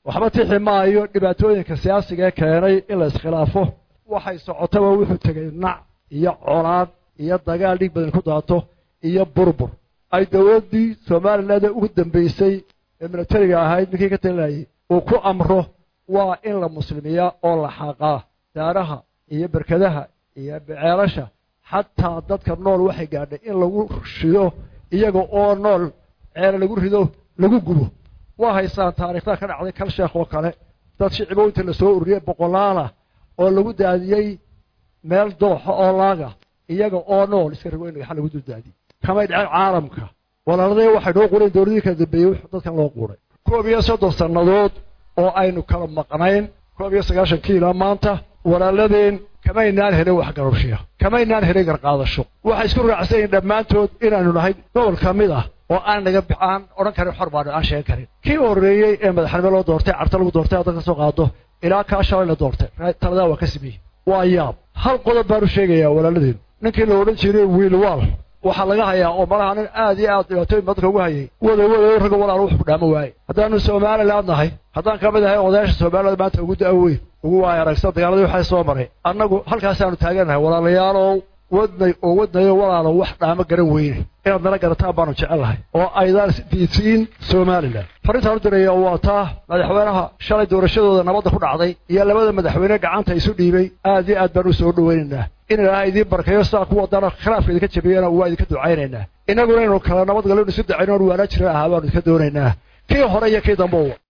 waxba tixi maayo dhibaatooyinka siyaasiga ee keenay in la iskhilaafo waxay socotaba wuxuu tegay nac iyo colaad iyo dagaal dhiig badan ku daato iyo burbur ay dowladdii somaliland ugu dambaysay ee militariga ahayd ninkii ka talinayay uu ku amro waa in la muslimiyaa oo la xaaqaa daaraha iyo berkadaha iyo beceelasha xataa dadka nool waxay gaadhay in lagu shido iyaga oo nool ceele lagu rido lagu gubo waa haysaan taariikhda ka dhacday kal sheekh oo kale dad shicibo inta la soo ururiyey boqolaalah oo lagu daadiyey meel dooxa oo laaga iyaga oo nool iska rago in dhagaxa lagu duldaadiyey kamay dhaceen caalamka walaaladee waxay noo qureen dowladii kala dambeeyey dadkan loo quuray koob iyo soddon sannadood oo aynu kala maqnayn koob iyo sagaashankii ilaa maanta walaaladeen kamaynaan helin waxgarabshiya kamaynaan helin garqaadasho waxay isku raacsan yihin dhammaantood inaanu nahay gobol ka mid ah oo aan naga aan odhan karin xor baanu aan sheegan karin kii horreeyey ee madaxnimo loo doortay carta lagu doortay haddan ka soo qaado ilaa kaa shalay la doortay taladaa waa ka sameeyey waa yaab hal qodob baanu sheegayaa walaaladeen ninkii la odhan jiray wiilwaal waxaa laga hayaa oo malaha nin aad iyo aad dhibaatooyin badka ugu hayay wada wada ragga walaal wuxuu ku dhaamo waaye haddaanu somaliland nahay haddaan ka mid ahay odayaasha somaliland maanta ugu da-weyn ugu waaya aragsan dagaaladii waxay soo maray annagu halkaasaanu taagannahay walaalayaalow wadnay oo wadnayo walaalo wax dhaamo garan weyne inaad nala garataan baanu jecelnahay oo aydaan diidsiin somalilan farrintaan u diraya waa taa madaxweynaha shalay doorashadooda nabadda ku dhacday iyo labada madaxweyne gacanta isu dhiibay aad iyo aad baan u soo dhoweynaynaa in ilaaha idiin barkayo sidaa ku wadana khilaafka idinka jabiyana waa idinka ducaynaynaa innaguna inaynu kala nabad gallo isu dacayno waanaa jiran ahaa baanu idinka doonaynaa kii hore iyo kii dambe